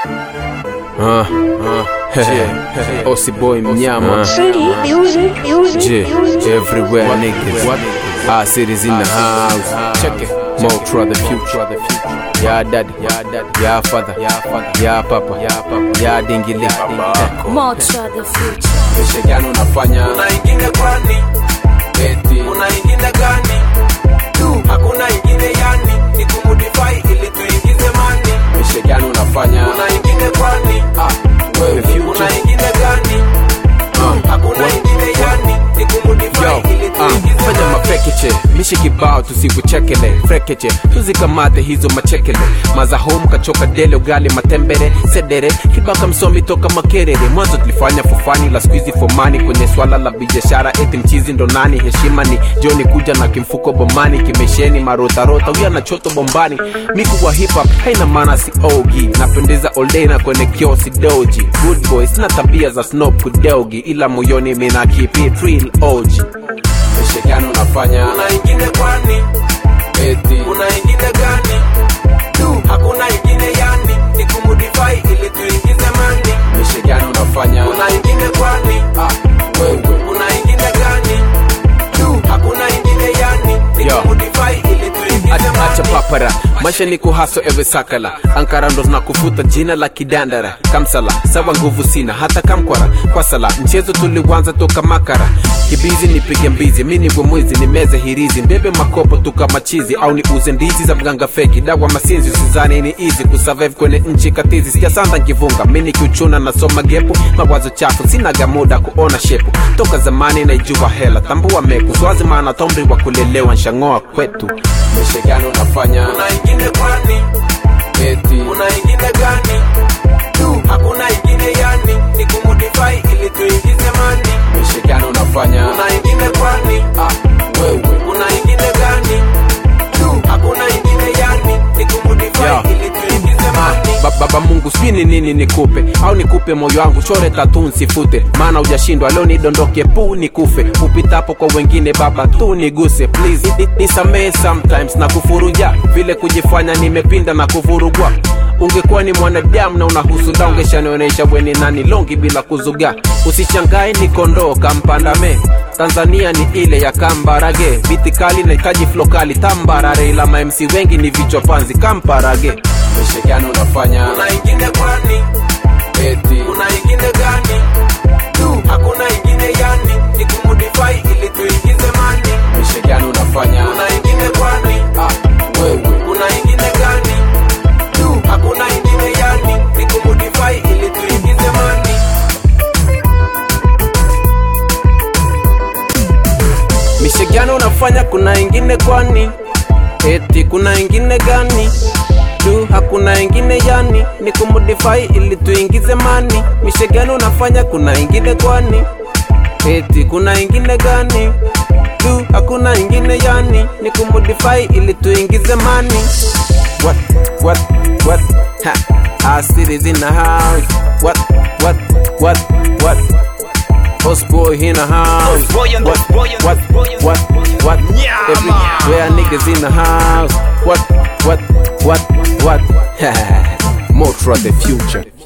Uh, uh, Ossi boy mnyama J, everywhere niggas Our cities in the house Check it More for the future Yeah daddy Yeah father Yeah papa Yeah dingili Motra the future. Mesha gani unafanya Kuna ingine kwani? Eti Kuna ingine gani? Tu, hakuna ingine yani, ni kumodify ili tuingize mani. Mesha gani unafanya Kuna ingine kwani? Ah, wewe Kuna future ingine gani? Tu, hakuna ingine yani, ni kumodify Yo, ili ah, tuingize fanya mani. mafekeche mishi kibao tusikuchekele frekeche tuzikamate hizo machekele maza home kachoka dele ugali matembere sedere kibaka msomi toka makerere mwanzo tulifanya fofani la skuizi fomani kwenye swala la biashara eti mchizi ndo nani heshima ni joni kuja na kimfuko bomani kimesheni marotarota huya na choto bombani miku wa hip hop haina maana si ogi napendeza all na kwenye kiosi doji good boy sina tabia za snob kudogi ila moyoni mina keep it real oji Mesha gani unafanya Kuna ingine kwani? eti Kuna ingine gani? Tu, hakuna ingine yani, ni kumodify ili tuingize mani. Mesha gani unafanya Kuna ingine kwani? ah, wewe Kuna ingine gani? Tu, hakuna ingine yani, ni Yo. kumodify ili tuingize Acha- acha mani. papara maisha ni kuhaso ewe sakala ankara ndo nakufuta jina la kidandara kamsala sawa nguvu sina hata kamkwara kwa sala mchezo tuliwanza toka makara kibizi nipige mbizi mi nigwe mwizi nimeze hirizi mbebe makopo tuka machizi au ni uze ndizi za mganga feki dawa masinzi usizani ni easy kusurvive kwenye nchi katizi sijasanda nkivunga mi nikiuchuna nasoma gepu mawazo chafu sinaga muda kuona shepu toka zamani naijua hela tambua meku swazi maana tomri wa kulelewa nshangoa kwetu mesha gani unafanya Kuna ingine kwani? eti Kuna ingine gani? Tu, hakuna ingine yani, ni kumodify ili tuingize mani. mesha gani unafanya Kuna ingine kwani? ah, wewe Kuna ingine gani? Tu, hakuna ingine yani, ni kumodify Yo. ili tuingize mani. Ba- baba mungu sijui ni nini nikupe au nikupe moyo wangu chore tatu nsifute maana ujashindwa leo nidondoke pu nikufe upitapo kwa wengine baba tu niguse please Ni- ni- nisamehe sometimes na kufuruja vile kujifanya nimepinda na kuvurugwa ungekuwa ni mwanadamu na unahusuda ungeshanionyesha weni nani longi bila kuzuga usichangae ni kondoo kampandame tanzania ni ile ya kambarage biti kali nahitaji flokali tambarare ila mamc wengi ni vichwa panzi kamparage mesha gani unafanya Kuna ingine kwani? eti Kuna ingine gani? Tu, hakuna ingine yani, ni kumodify ili tuingize mani. mesha gani unafanya Kuna ingine kwani? ah, wewe Kuna ingine gani? Tu, hakuna ingine yani, ni kumodify ili tuingize mani. mishe gani unafanya kuna ingine kwani eti kuna ingine gani tu hakuna ingine yani ni kumodify ili tuingize mani mishe gani unafanya kuna ingine kwani eti kuna ingine gani tu hakuna ingine yani ni kumodify ili tuingize mani what what what ha our cities in the house what what what what Us boy in the house. Us boy and what, us boy and what, us boy and what, what, Yeah, Everywhere niggas in the house. What, what, what, what? More for the future.